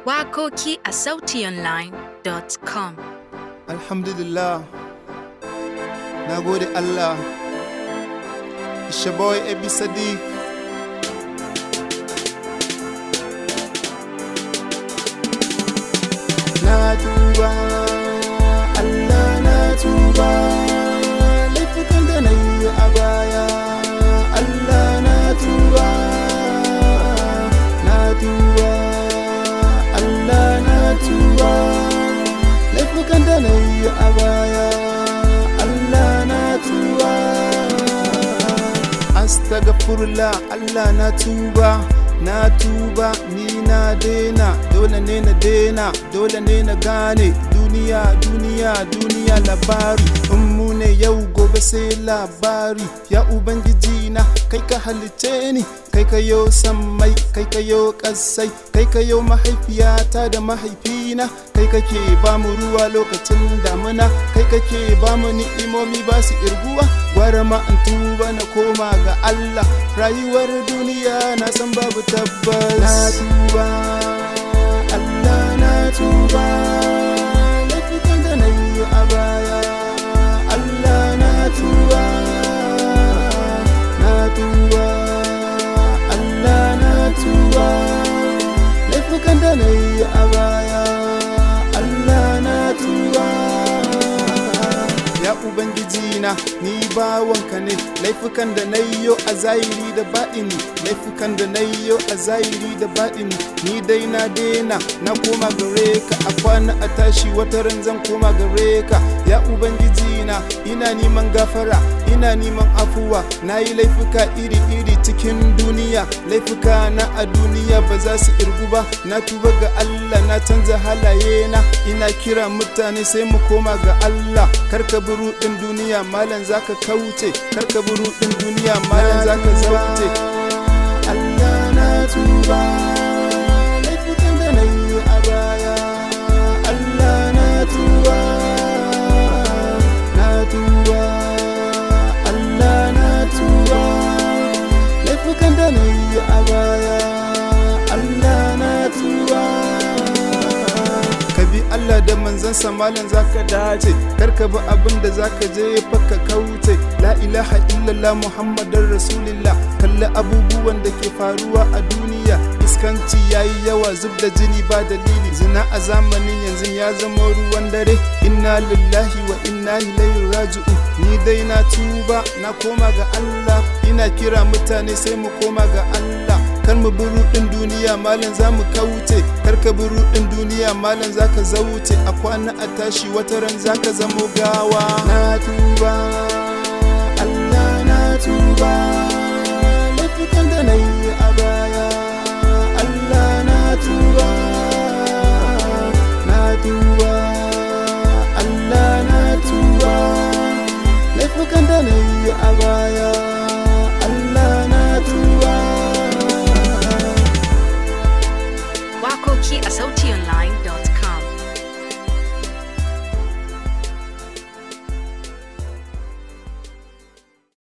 Wakoki a sautionline.com. Alhamdulillah. Na gode Allah. Shaboy Ebi Sadiq. Na tuba, Allah na tuba. Laifukan da na yi a baya, Allah na tuba. Na tuba, Allah na tuba. Laifukan da na yi a baya, Allah na tuba. Astagfirullah, Allah na tuba. Na tuba ni na dena dole ne na dena dole ne na gane duniya duniya duniya labari in mu ne yau gobe sai labari ya ubangiji na kai ka halice ni kai ka yo sammai kai ka yo kasai kai ka yo mahaifiyata da mahaifina kai kake ba mu ruwa lokacin damuna kai kake ba mu ni'imomi ba su irguwa gwara ma in tuba na koma ga Allah rayuwar duniya na san babu tabbas na tuba Allah na tuba laifukan da na yi a baya Allah na tuba na tuba Allah na tuba laifukan da na yi a baya Allah na tuba ya ubangiji na ni bawanka ne laifukan da na yi a zahiri da baɗini laifukan da na yi a zahiri da baɗini ni dai na dena na koma gare ka a kwana a tashi wata ran zan koma gare ka ya ubangiji na ina neman gafara ina neman afuwa na yi laifuka iri-iri cikin duniya laifuka na a duniya ba za su irgu ba na tuba ga Allah na canza halaye na ina kira mutane sai mu koma ga Allah karka bi ruɗin duniya malam zaka kauce karka bi ruɗin duniya malam zaka zauce Allah na tuba laifukan da na yi a baya Allah na tuba na tuba Allah na tuba laifukan da na yi a baya Allah na tuba ka bi Allah da manzansa malam zaka dace kar ka bi abin da zaka je baka kauce la ilaha illallah muhammadar rasulillah kalli abubuwan da ke faruwa a duniya iskanci yayi yawa zub da jini ba dalili zina a zamanin yanzu ya zama ruwan dare inna lillahi wa inna ilaihi raji'un ni dai na tuba na koma ga Allah ina kira mutane sai mu koma ga Allah kar mu bi ruɗin duniya malam za mu kauce kar ka bi ruɗin duniya malam za ka zauce a kwana a tashi wata ran za ka zamo gawa na tuba Allah na tuba laifukan da na yi a baya Allah na tuba na tuba Allah na tuba laifukan da na yi a baya